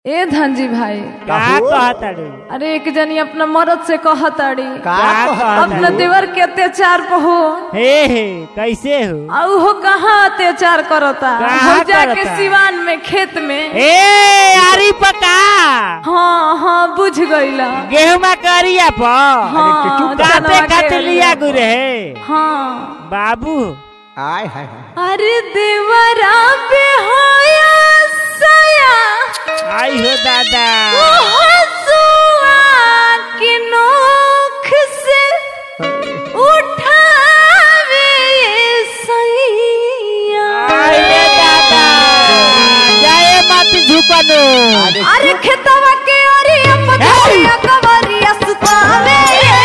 ए धनजी भाई का काहू? कहताड़ू अरे एक जनी अपना मरद से कहताड़ी का का कहताड़ी? अपना देवर के अत्याचार पर हो हे हे कैसे हो और हो कहाँ अत्याचार करता कहाँ हो जाके करता? सिवान में खेत में ए आरी पका हाँ हाँ बुझ गईला गेहुमा करिया पर हाँ काटे चनवा के खाते लिया अरिया। गुरे हे हाँ बाबू आय हाय हाय अरे देवरा पे होया सया आई हो दादा हसुआ की नोख से उठावे ये सैया आई रे दादा जाए मत झुकनो अरे अरे खेतवा के अरिया पथरिया कवरिया सुतावे ये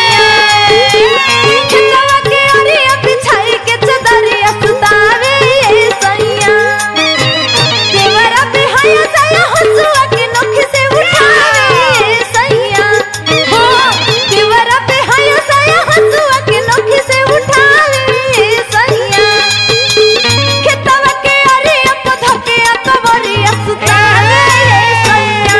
सैया खेतवा के अरिया बिछाई के चदरिया सुतावे ये सैया देवरा पे हया सया हसुआ के नोख से उठावे ये सैया हो देवरा पे हया सया हसुआ के नोख से उठावे ये सैया खेतवा के अरिया पथरिया कवरिया सुतावे ये सैया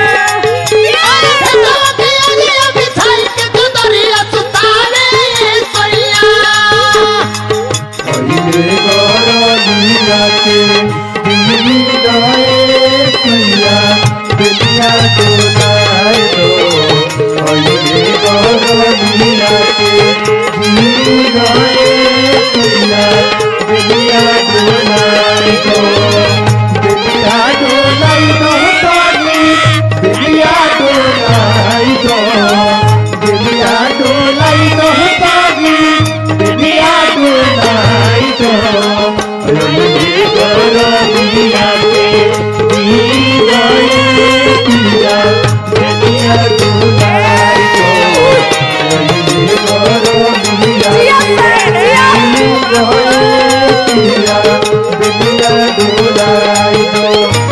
पहिले गरलिया के दिल्ली गए सैया बेलिया डोलाए दो पहिले गरलिया के दिल्ली गए सैया बेलिया डोलाए दो बेलिया डोलाई दो ताली बेलिया डोलाई दो बेलिया डोलाई दो ताली बेलिया डोलाई दो रंगी गरलिया के दी गए पिया बेलिया डोलाई दो रंगी गरलिया के दी गए पिया बेलिया डोलाई दो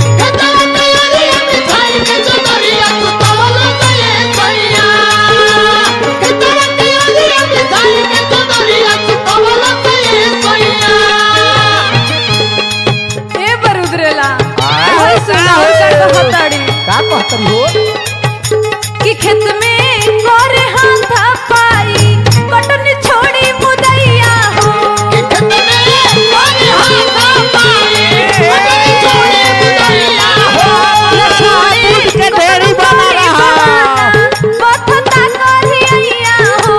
ए बरुद्रेला आय। ओए सुना हो कर कहताड़ी का कहतरी हो कि खेत में गोरे हाथा पाई कटन छोड़ी मुदैया हो दूध के ढेरी बना रहा बथता करिया हो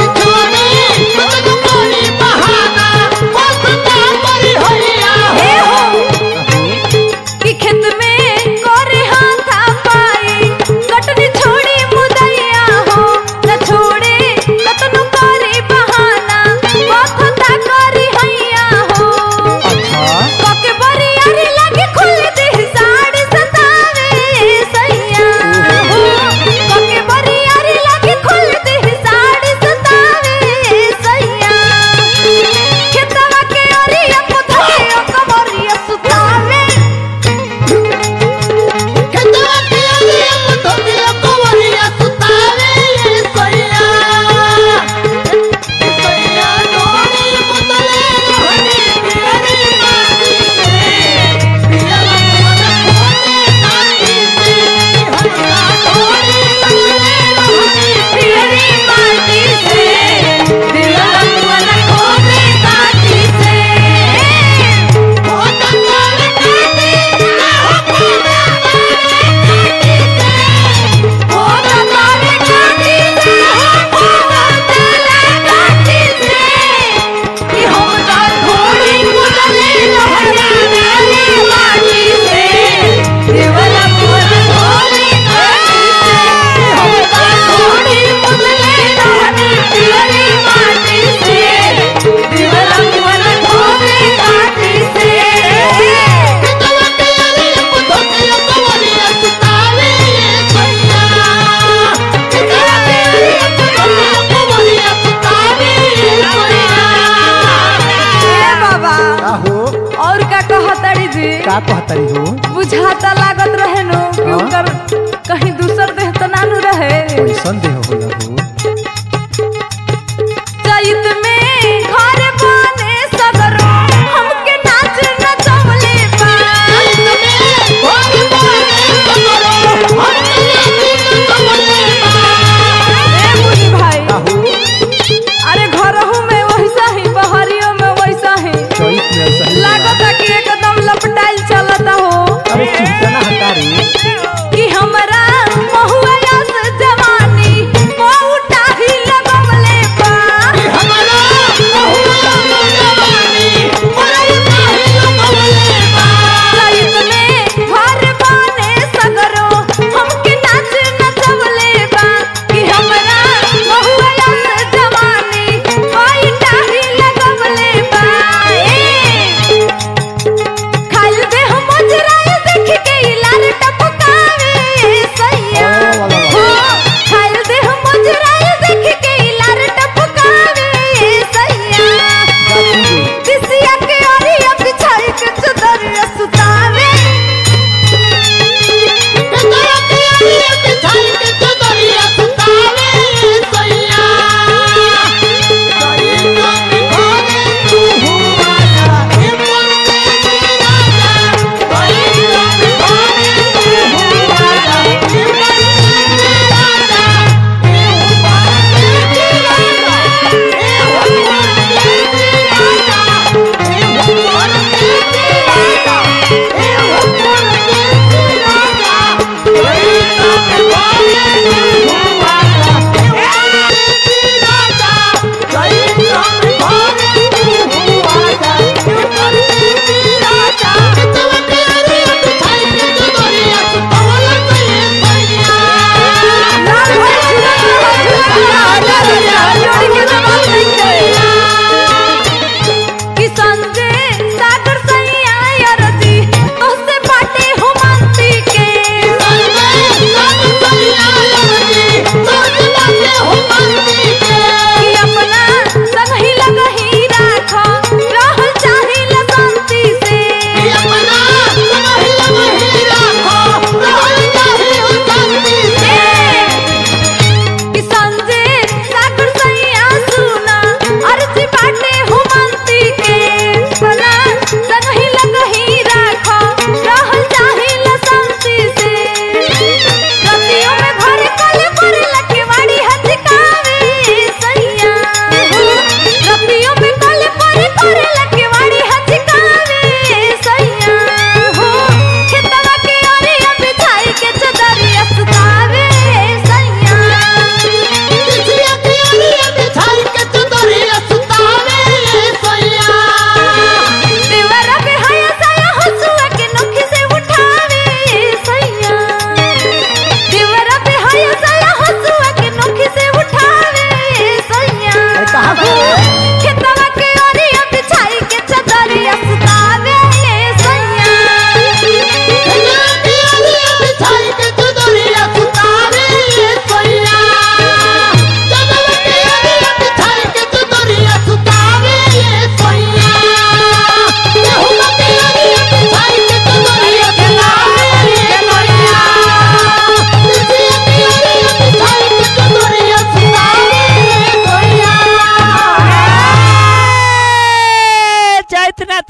हे हो कि खेत में गोरे हाथा पाई कटन छोड़ी मुदैया हो न छोड़े कतनु करी बहाना बथता करिया हो अच्छा कोके बरियारी लागे खुल दे साड़ी सतावे सैया हो कोके बरियारी लागे खुल दे साड़ी सतावे सैया खेतवा के ओरिया पुथरिया कमरिया सुतावे पियरी माटी से दिल मन खोदे काटी से ओ तकाले काटी से ओ तकाले काटी से कि हम ता थोड़ी मुदले लहराने माटी से देवला मोर थोड़ी काटी से हम ता थोड़ी मुदले लहराने पियरी माटी से देवला मोर थोड़ी काटी से ए बाबा का हो और का कहतड़ी जी का कहतरी हो बुझाता लागत रहे नु कि हाँ? उनकर कहीं दूसर देह तो नानू रहे कैसन देह होला हो चैत में घर बने सगरो हमके नाच नचवले बा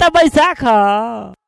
तो बैसाख ह